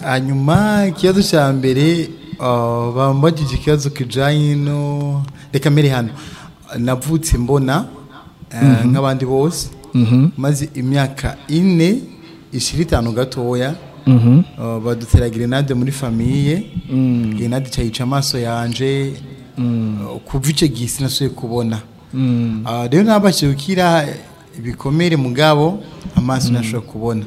hanyuma ikibazo cya mbere bambagije ikibazo kijyanye no reka mbere hano navutse mbona nk'abandi bose maze imyaka ine ishira itanu gatoya badutera grenade muri famiye grenade cyayica amaso yanje kuva icyo gihe sinasuye kubona rero ntabashije gukira ibikomere mugabo amaso ntashobora kubona